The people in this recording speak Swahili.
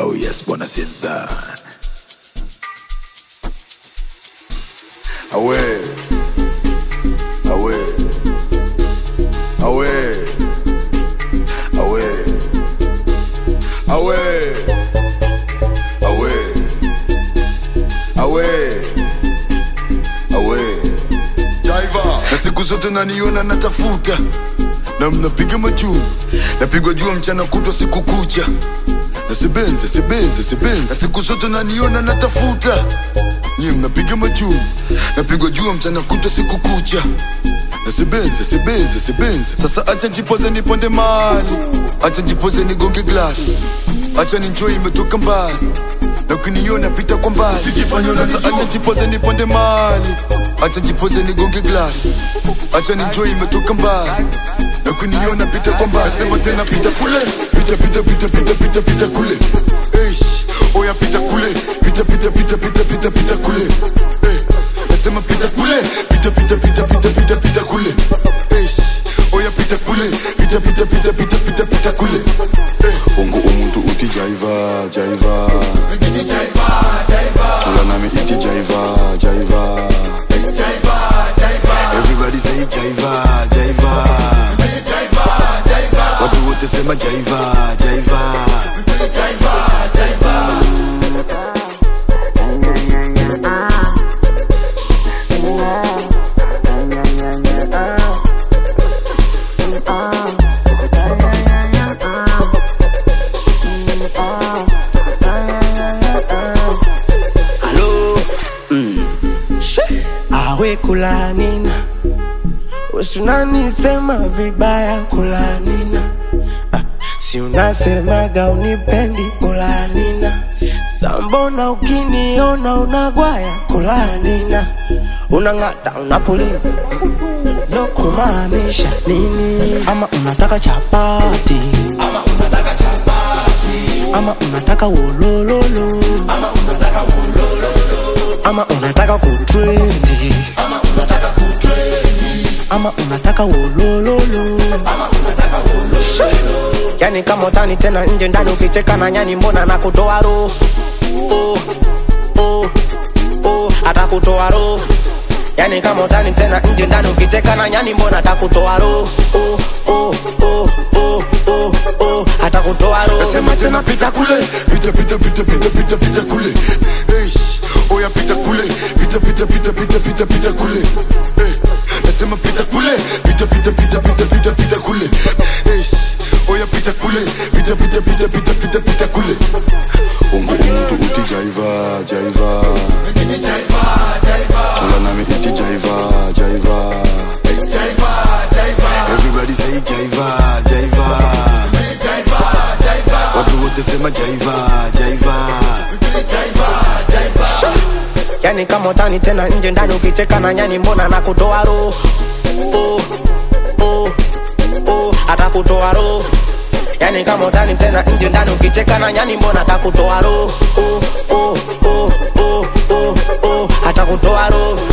Oh yes, bwana Sinza. Awe. Awe. Awe. Awe. Awe. Awe. Awe. Awe. Jaiva. Na siku zote naniona natafuta na mnapiga majuu napigwa jua mchana kutwa siku kucha na sebenze sebenze sebenze na siku zote naniona natafuta nyie mnapiga majuu napigwa jua mchana kutwa siku kucha na sebenze sebenze sebenze sasa acha njipoze niponde mali acha njipoze nigonge glass acha ninjoi imetoka mbali na ukiniona pita kwa mbali sasa acha njipoze niponde mali acha njipoze nigonge glass acha ninjoi imetoka mbali na kuniona pita kwa mbali sema tena pita kule pita pita pita pita pita pita kule Eish, oya pita kule pita pita pita pita pita pita kule Eh, nasema pita kule pita pita pita pita pita pita kule Eish, oya pita kule pita pita pita pita pita pita kule Eh, ungu umuntu uti jaiva jaiva tula nami iti jaiva jaiva Everybody say jaiva jaiva watu wote sema jaiva jaiva Halo awe kulanina usunanisema vibaya kulanina ah, si unasemaga unipendi kulanina sambona ukiniona unagwaya kulanina unang'ata unapuliza no kumaanisha nini ama unataka chapati ama unataka wolololo ama unataka kutrendi ama unataka wolololo Shoo! yani kama utani tena nje ndani ukicheka na nyani mbona na kutoa roho oh, oh, oh, atakutoa roho yani kama utani tena nje ndani ukicheka na nyani mbona atakutoa roho oh, oh, oh, oh, oh, oh, atakutoa roho nasema tena pita kule pita pita pita pita pita pita kule Eish, oya pita kule pita pita pita pita pita pita kule Eh, nasema pita kule pita pita pita pita pita pita kule Eish, oya pita kule pita pita pita pita pita pita kule ungu umuntu uti jaiva jaiva tula nami iti jaiva jaiva everybody say jaiva jaiva watu wote sema jaiva jaiva yani kama utani tena nje ndani ukicheka na nyani mbona na kutoa roho oh, oh, oh, atakutoa roho yani kama utani tena nje ndani ukicheka na nyani mbona atakutoa roho oh, oh, oh, oh, oh, oh, atakutoa roho